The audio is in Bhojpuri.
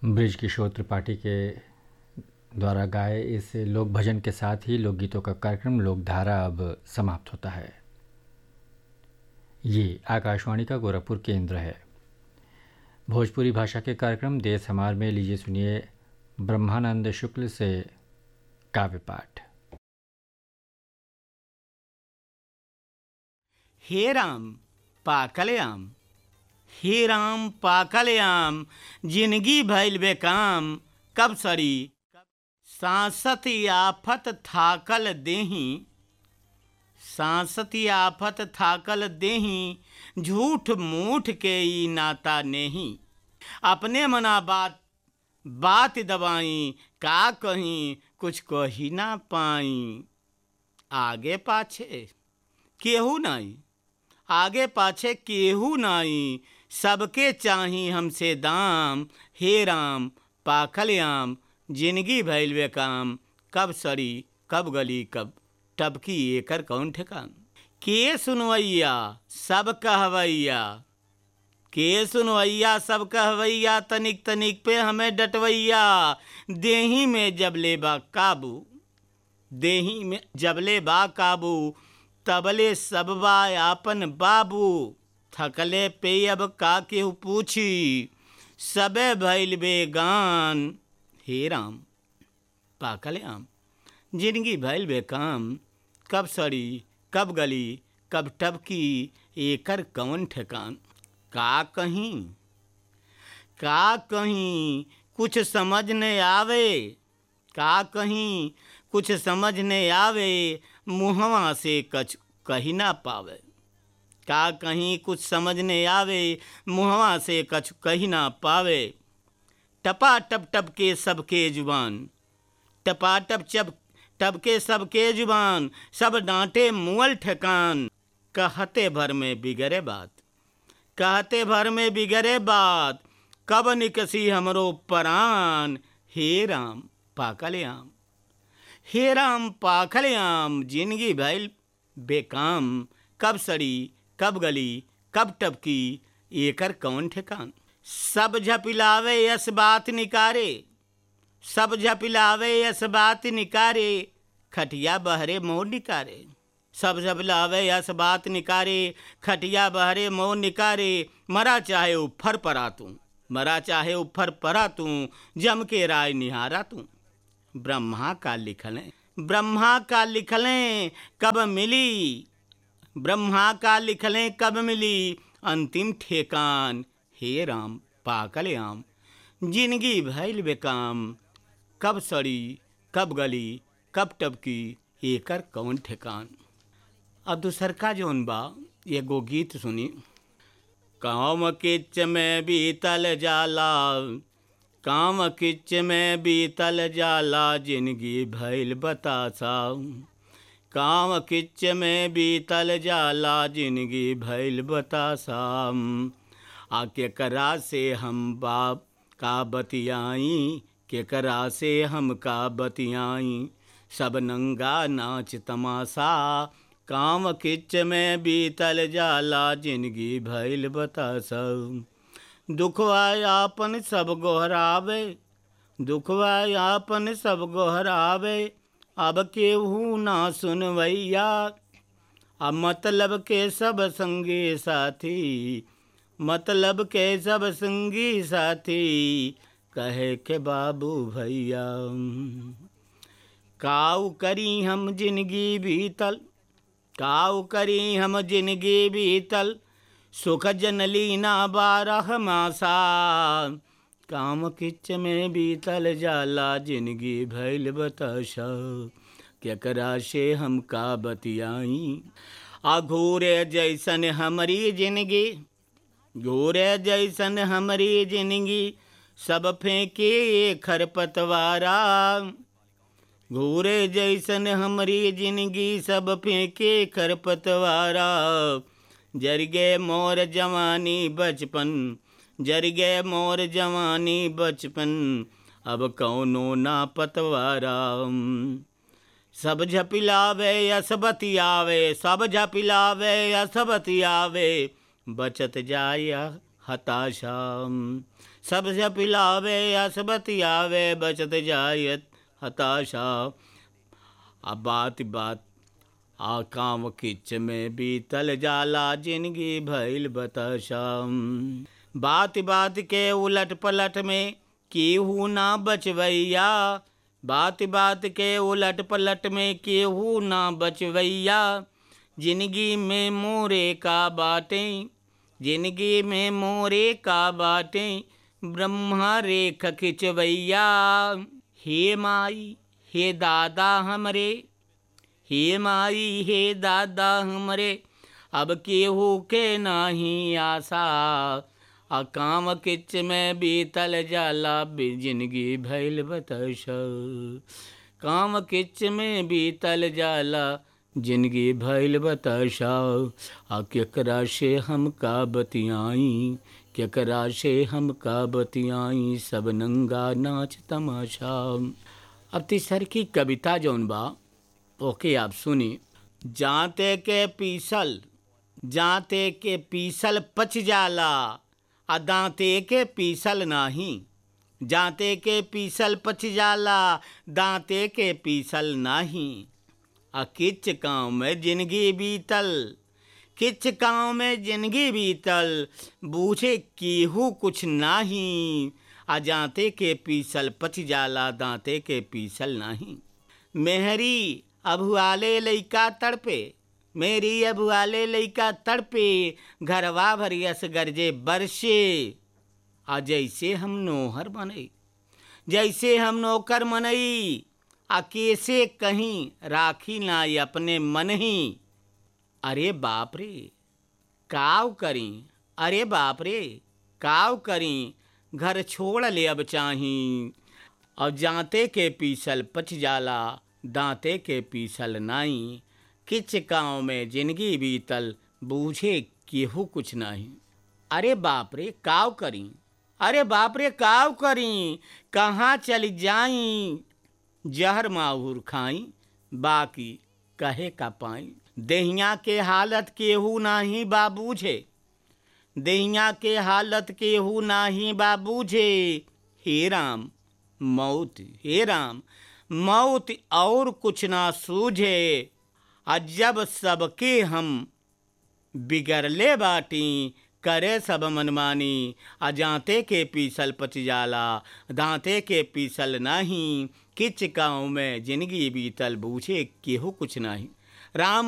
ब्रिज किशोर त्रिपाठी के द्वारा गाए इस लोक भजन के साथ ही लोकगीतों का कार्यक्रम लोकधारा अब समाप्त होता है ये आकाशवाणी का गोरखपुर केंद्र है भोजपुरी भाषा के कार्यक्रम देश हमार में लीजिए सुनिए ब्रह्मानंद शुक्ल से काव्य पाठ हे राम पाकल आम हे राम पाकल आम जिंदगी भइल बेकाम कब सड़ी सांसत आफत थाकल देही सांसत आफत थाकल देही झूठ मूठ के ई नाता नेही अपने मना बात बात दबाई का कहीं कुछ कही ना पाई आगे पाछे केहू नहीं आगे पाछे केहू नहीं सबके चाही हमसे दाम हे राम पाखल आम जिंदगी भैल वे काम कब सड़ी कब गली कब टबकी एकर कौन ठेकान के सुनवैया सब कहवैया के सुनवैया सब कहवैया तनिक तनिक पे हमें डटवैया देही में जबले बा काबू देही में जबले बा काबू तबले सबबा आपन बाबू थकले पे अब का केहू पूछी सबे भैल बेगान हे राम पाकल आम जिंदगी भैल बेकाम कब सड़ी कब गली कब टबकी एकर कौन ठेकान का कहीं का कहीं कुछ समझ न आवे का कहीं कुछ समझ न आवे मुहवा से कछ कही ना पावे का कहीं कुछ समझ न आवे मुहवा से कछ कही ना पावे टपा टप टप के सबके जुबान टपा टप चप टप के सबके जुबान सब डांटे मुअल ठेकान कहते भर में बिगड़े बात कहते भर में बिगड़े बात कब निकसी हमरो परान हे राम पाकल आम हे राम पाखल आम जिंदगी भैल बेकाम कब सड़ी कब गली कब टपकी एकर कौन ठेकान सब झपिलावे यस बात निकारे सब झपिलावे यस बात निकारे खटिया बहरे मोह निकारे सब झपिलावे यस बात निकारे खटिया बहरे मोह निकारे मरा चाहे उफर परा तू मरा चाहे उफर परा तू जम के राय निहारा तू ब्रह्मा का लिखलें ब्रह्मा का लिखलें कब मिली ब्रह्मा का लिखलें कब मिली अंतिम ठेकान हे राम पाकल आम जिंदगी भैल बेकाम कब सड़ी कब गली कब टबकी एकर कौन ठेकान अब दूसर का जौन बा एगो गीत सुनी काम किच में बीतल जाला काम किच में बीतल जाला जिंदगी भैल बतासा काम किच में बीतल जाला जिंदगी भैल बतासा आ केकरा से हम बाप का बतियाई केकरा से हम का बतियाई सब नंगा नाच तमाशा काम किच में बीतल जाला जिंदगी भैल बतासा दुखवा आपन सब गोहरावे दुखवा आपन सब गोहरावे अब केहू ना सुनवैया अब मतलब के सब संगी साथी मतलब के सब संगी साथी कहे के बाबू भैया काऊ करी हम जिंदगी बीतल काऊ करी हम जिंदगी बीतल सुख जनली ना बारह मासा काम किच में बीतल जाला जिंदगी भैल बताशा केकरा से हम का बतियाई आ घूरे जैसन हमारी जिंदगी घूरे जैसन हमारी जिंदगी सब फेंके खरपतवारा घूरे जैसन हमारी जिंदगी सब फेंके खरपतवारा जर गए मोर जवानी बचपन जर गए मोर जवानी बचपन अब कौनो ना पतवारा सब झपिलावे यस बतियावे सब झपिलावे यस बतियावे बचत जाया हताशा सबसे पिलावे असबतियावे बचत जायत हताशा अब बात बात आ काम किच में बीतल जाला जिंदगी भइल बताशा बात बात के उलट पलट में केहू ना बचवैया बात बात के उलट पलट में केहू ना बचवैया जिंदगी में मोरे का बाटें जिंदगी में मोरे का बाटें ब्रह्मा रेख खिंचवैया हे माई हे दादा हमरे हे माई हे दादा हमरे अब केहू के नाही आशा आ काम किच में बीतल जाला जिंदगी भैल बताश काम किच में बीतल जाला जिंदगी भैल बताशा आ केकरा से हम का बतियाई केकरा से हम का बतियाई सब नंगा नाच तमाशा अब तीसर की कविता जौन बा ओके आप सुनी जाते के पीसल जाते के पीसल पच जाला आ दांते के पीसल नाही जाते के पीसल पच जाला दांते के पीसल नाही आ किच गाँव में जिंदगी बीतल किच गाँव में जिंदगी बीतल बूझे केहू कुछ नाही आ जाते के पीसल पच जाला दांते के पीसल नाही मेहरी अभुआले लइका तड़पे मेरी अभुआले लइका तड़पे घरवा भरियस गरजे बरसे आ जैसे हम नोहर बनई जैसे हम नौकर मनई आ कैसे कहीं राखी ना अपने मन ही अरे बाप रे काव करी अरे बाप रे काव करी घर छोड़ ले अब चाही और जाते के पीसल पच जाला दांते के पीसल नाई किच गाँव में जिंदगी बीतल बूझे केहू कुछ नहीं अरे बाप रे काव करी अरे बाप रे काव करी कहाँ चल जाई जहर माहूर खाई बाकी कहे का पाई देहिया के हालत केहू नाही बा बूझे देहिया के हालत केहू नाही बा बूझे हे राम मौत हे राम मौत और कुछ ना सूझे आ जब सबके हम बिगड़ले बाटी करे सब मनमानी आ जाते के पीसल पच जाला दांते के पीसल नहीं किच गाँव में जिंदगी बीतल बूझे केहू कुछ नहीं राम